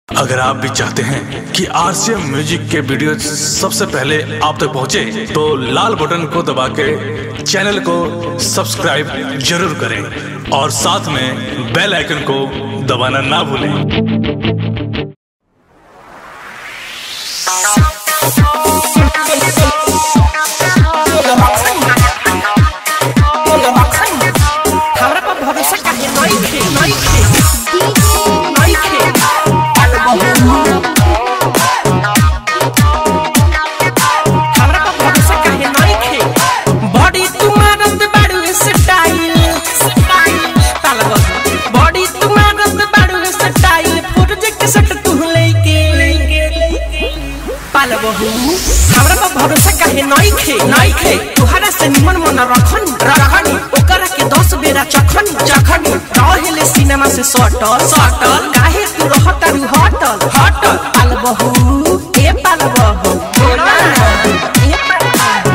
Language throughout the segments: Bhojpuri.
अगर आप भी चाहते हैं कि आरसीएम म्यूजिक के वीडियो सबसे पहले आप तक पहुंचे, तो लाल बटन को दबा के चैनल को सब्सक्राइब जरूर करें और साथ में बेल आइकन को दबाना ना भूलें हमरा पर भरोसा काहे नइखे नइखे नइखे हमरा पर भरोसा काहे नइखे बॉडी तुम्हारत बाड़ू स्टाइल तालबा बॉडी तुम्हारत बाड़ू स्टाइल प्रोजेक्ट सेट तू लेके पालबहू हमरा पर भरोसा काहे नइखे नइखे तुहरा से निमन मन रखन रखन ओकरा के दस बेरा चखन चखन रहेले सिनेमा से सटल सटल काहे तू रहत रु हटल हटल पालबहू ए पालबहू ए पालबहू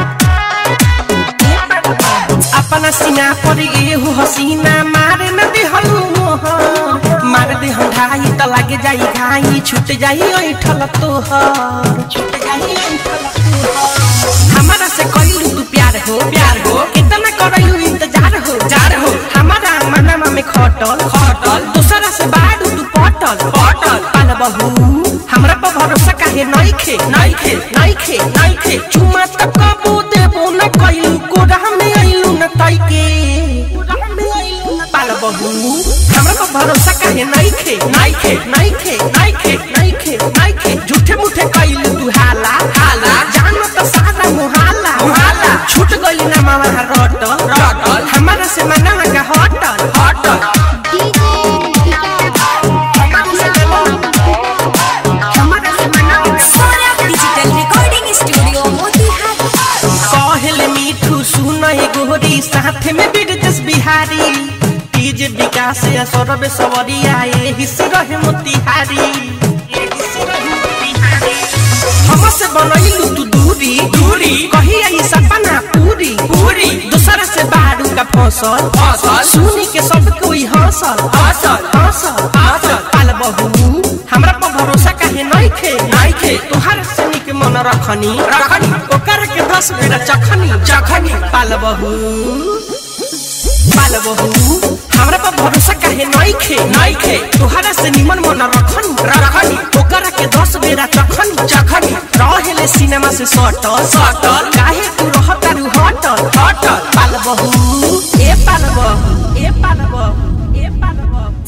अपना सीना पर एहू हसीना मारे न देहलू मोहर मार दे ढाई त लागे जाई घाई छूट जाई ऐठल तोहर छूट जाई ऐठल तोहर हमारा से कइलू तू प्यार हो प्यार हो कितना करइलू इंतजार हो जार हो हमारा मनमा में खटल खटल दूसरा से बाड़ू तू पटल पटल पाल बहू हमरा पर भरोसा काहे नइखे नइखे नइखे नइखे चुमा त कबू देबो न कइलू कोरा में आइलू न तइके पाल बहू हमरा पर भरोसा काहे नइखे नइखे नइखे नइखे नइखे नइखे झूठे मुठे कइलू तू हाला हाला जान त सारा मुहाला मुहाला छूट गइली ना मामा रटल रटल हमारा से मना का हटल हटल हमारा से मना हमारा से मना Saurabh digital recording studio Motihari कहल मीठू सुन गोरी साथ में बिरजस बिहारी तीज विकास या सौरभ सवरिया एही से रहे मोतिहारी एही से रहे मोतिहारी। हमसे बनैलू तू दूरी दूरी कही आई सपना पूरी पूरी दूसरा से बारू का फसल फसल सुनी के सब कोई हंसल हंसल हंसल हंसल पाल बहू हमरा पर भरोसा काहे नइखे नइखे तोहार से निक मन रखनी रखनी ओकर के दस बेरा चखनी चखनी पाल बहू पाल बहू हमरा पर भरोसा काहे नइखे नइखे तोहारा से निमन मन रखनी रखनी ओकरा के दस बेरा चखनी चखनी रहेले सिनेमा से सटल सटल काहे तू रहत रु हटल हटल पाल बहू ए पाल बहू ए पाल बहू ए पाल बहू